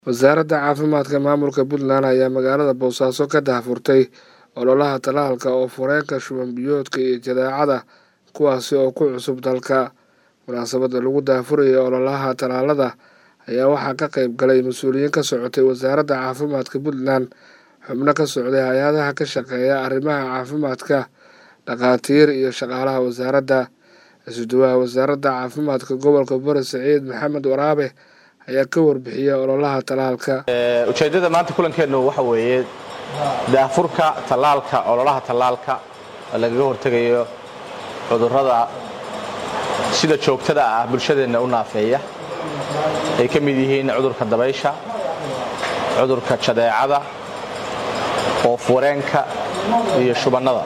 wasaaradda caafimaadka maamulka puntland ayaa magaalada boosaaso ka daahfurtay ololaha tallaalka oo fureenka shuban biyoodka iyo jadeecada kuwaasi oo ku cusub dalka munaasabadda lagu daahfurayay ololaha tallaalada ayaa waxaa ka qayb galay mas-uuliyiin ka socotay wasaaradda caafimaadka puntland xubno ka socday hay-adaha ka shaqeeya arrimaha caafimaadka dhakhaatiir iyo shaqaalaha wasaaradda isuduwaha wasaaradda caafimaadka gobolka bari saciid maxamed waraabe ayaa ka warbixiyay ololaha tallaalka ujeeddada maanta kulankeennu waxa weeye daafurka tallaalka ololaha tallaalka oo lagaga hortegayo cudurrada sida joogtada ah bulshadeenna u naafeeya ay ka mid yihiin cudurka dabaysha cudurka jadeecada oof-wareenka iyo shubannada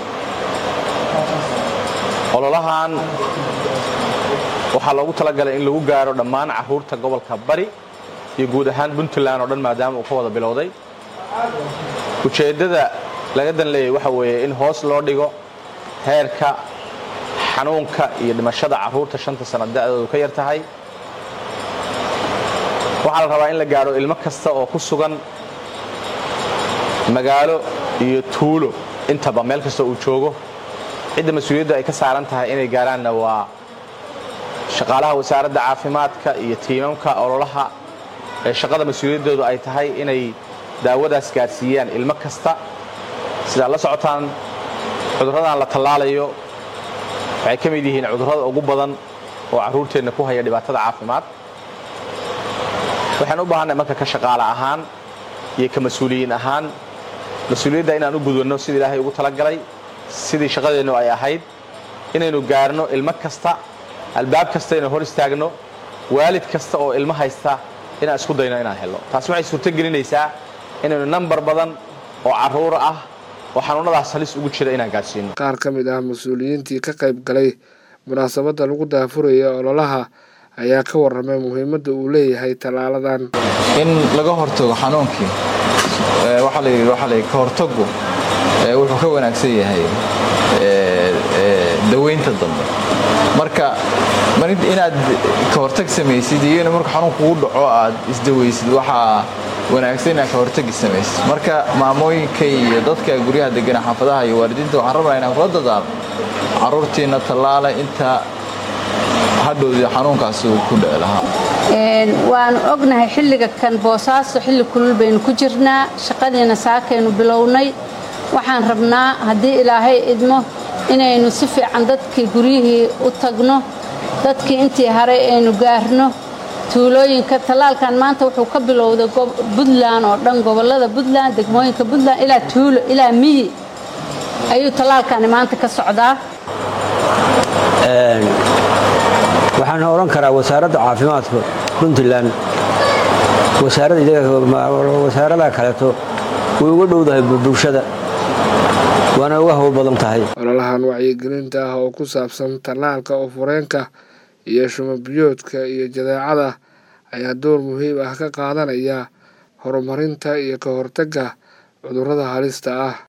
ololahan waxaa loogu talagalay in lagu gaaro dhammaan carruurta gobolka bari iyo guud ahaan puntland oo dhan maadaama uu ka wada bilowday ujeeddada laga dan leeyay waxa weeye in hoos loo dhigo heerka xanuunka iyo dhimashada carruurta shanta sanno da'doodu ka yar tahay waxaa la rabaa in la gaadho ilmo kasta oo ku sugan magaalo iyo tuulo intaba meel kasta uu joogo cidda mas-uuliyadda ay ka saaran tahay inay gaaraanna waa shaqaalaha wasaaradda caafimaadka iyo tiimamka ololaha ee shaqada mas-uuliyaddoodu ay tahay inay daawadaas gaadhsiiyaan ilmo kasta sidaad la socotaan cudurradan la tallaalayo waxay ka mid yihiin cudurrada ugu badan oo carruurteenna ku haya dhibaatada caafimaad waxaan u baahanay marka ka shaqaale ahaan iyo ka mas-uuliyiin ahaan mas-uuliyadda inaan u gudwanno sidii ilaahay ugu talagalay sidii shaqadeennu ay ahayd inaynu gaarno ilmo kasta albaab kasta inaan hor istaagno waalid kasta oo ilmo haysta inaan isku dayno inaan helno taasi waxay suurtogelinaysaa inaynu nambar badan oo carruur ah oo xanuunnadaas halis ugu jira inaan gaadhsiino qaar ka mid ah mas-uuliyiintii ka qayb galay munaasabadda lagu daafuraya ololaha ayaa ka warramay muhiimadda uu leeyahay tallaaladan in laga hortago xanuunkii waxaa layidhi waxaa layidhi ka hortagu wuxuu ka wanaagsan yahay daweynta dambe marka inaad ka hortag samaysid iyo in marka xanuun kugu dhaco aad isdawaysid waxaa wanaagsan inaad ka hortagi samaysid marka maamooyinka iyo dadka guryaha degana xaafadaha iyo waalidiinta waxaan rabnaa inaan kula dadaalo carruurtiina tallaala inta hadhowdii xanuunkaas uu ku dhici lahaa waanu ognahay xilliga kan boosaaso xilli kulul baynu ku jirnaa shaqadiina saakaynu bilownay waxaan rabnaa haddii ilaahay idmo inaynu si fiican dadkii guryihii u tagno dadkii intii haray aynu gaarno tuulooyinka tallaalkan maanta wuxuu ka bilowday buntland oo dhan gobollada buntland degmooyinka buntland ilaa tuulo ilaa miyi ayuu tallaalkani maanta ka socdaa waxaan odhan karaa wasaaradda caafimaadka puntland wasaaradaha kaleeto way uga dhowdahay bulshada waana uga hawl badan tahay ololahan wacyigelinta ah oo ku saabsan tallaalka oo fureenka iyo shumabiyoodka iyo jadeecada ayaa door muhiim ah ka qaadanaya horumarinta iyo ka hortagga cudurrada halista ah